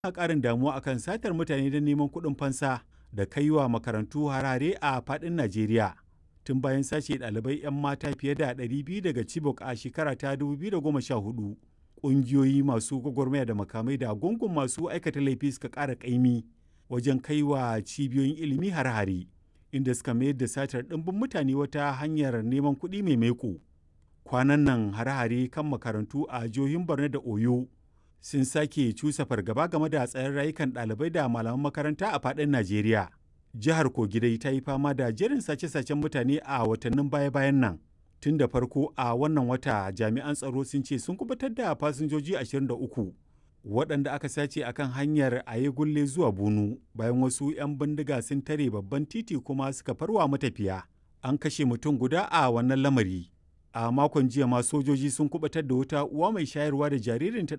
ƙarin damuwa akan satar mutane don neman kuɗin fansa da kai wa makarantu harare a faɗin Najeriya. Tun bayan sace ɗalibai 'yan mata fiye da 200 daga Chibok a shekara ta 2014, ƙungiyoyi masu gwagwarmaya da makamai da gungun masu aikata laifi suka ƙara ƙaimi wajen kai wa cibiyoyin ilimi har-hare, inda suka mayar da satar ɗimbin mutane wata hanyar neman kuɗi mai maiko. Kwanan nan hare-hare kan makarantu a jihohin Borno da Oyo sun sake cusa fargaba game da tsaron rayukan ɗalibai da malaman makaranta a faɗin Najeriya. Jihar Kogi dai ta yi fama da jerin sace-sacen mutane a watannin baya-bayan nan. Tun da farko a wannan wata jami'an tsaro sun ce sun kubutar da fasinjoji 23 waɗanda aka sace akan hanyar Ayegulle zuwa Bunu bayan wasu 'yan bindiga sun tare babban titi kuma suka farwa matafiya. An kashe mutum guda a wannan lamari. a makon jiya ma sojoji sun kubatar da wata uwa mai shayarwa da jaririnta